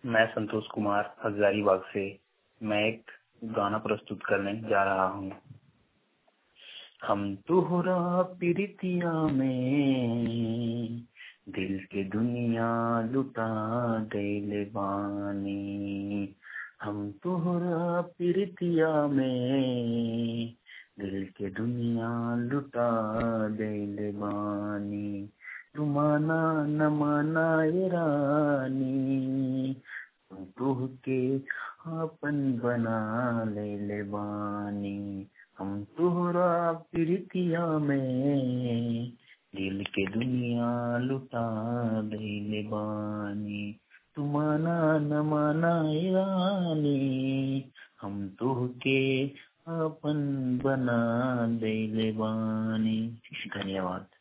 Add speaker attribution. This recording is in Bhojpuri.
Speaker 1: मैं संतोष कुमार हजारीबाग से मैं एक गाना प्रस्तुत करने जा रहा हूँ हम तुहरा प्रीतिया में दिल के दुनिया लुटा दिल बानी हम तुहरा प्रीतिया में दिल के दुनिया लुटा दिल बानी तुमाना न माना ये रानी तुह के आपन बना ले ले बानी हम तुहरा प्रीतिया में दिल के दुनिया लुटा ले बानी तुमाना न माना ये रानी हम तुह के आपन बना ले बानी धन्यवाद